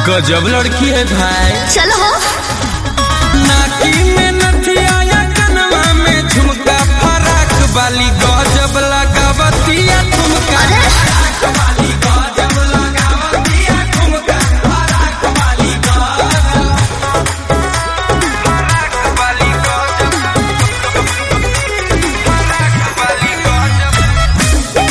गजब लड़की है भाई चलो हो नाकी में नथिया या कनवा में झुमका फराक वाली गजब लगावतिया ठुमका अरे वाली गजब लगावतिया ठुमका फराक वाली गजब फराक वाली गजब फराक वाली गजब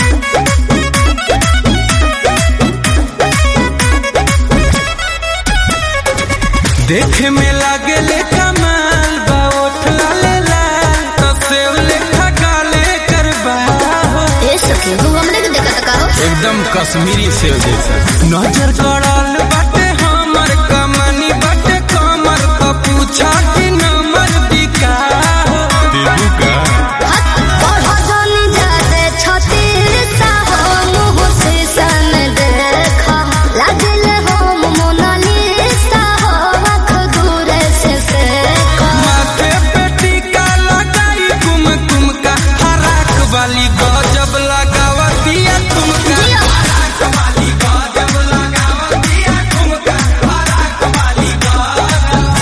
देखे में लागे ले कमाल बा ओठ लाले लाल तो सेव लेखा गाले करबा हो ए सखी तू हमरे के देखत का हो एकदम कश्मीरी सेव जैसा नजर गड़ल बाटे हमर कमनी बाटे कमर तो पूछा कि नंबर दिका हो देबू का हट और हो जानी जाते छतीर सा हो मुँह से सन देखा लागल हो मोनालिसा हो आँख दूर से देखा माथे पे टीका लगाई कुम कुम का हराक वाली गजब लगावतिया तुमका जिया। हराक वाली गजब लगावतिया तुमका हराक वाली गजब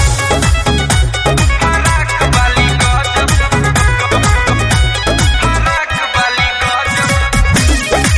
हराक वाली गजब हराक वाली गजब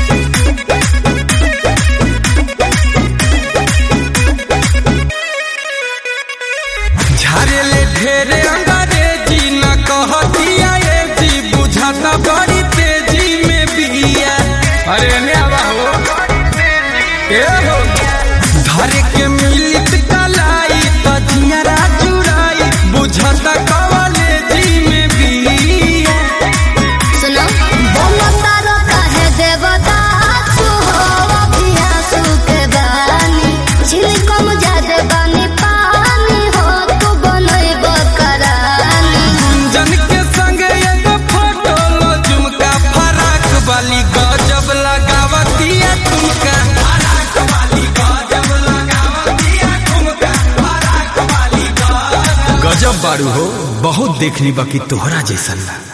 झारे ले ढेरे अंग्रेजी न कहतिया ये जी बुझाता बड़ी तेजी में बिया अरे ने आवा हो ए हो धरे के मिलित कलाई तजियारा चुराई बुझाता कवले जी में बिया सुनो बोलतारो काहे देवता सुहो अभियासु के बानी छिलकम जादे बानी पानी हो तू बनैब करानी गुंजन के संग एगो फोटो लो झुमका फराक वाली गजब लगावतिया तुमका फराक वाली गजब लगावतिया तुमका फराक वाली गजब गजब बारू हो बहुत देखली बाकी तोहरा जैसन ना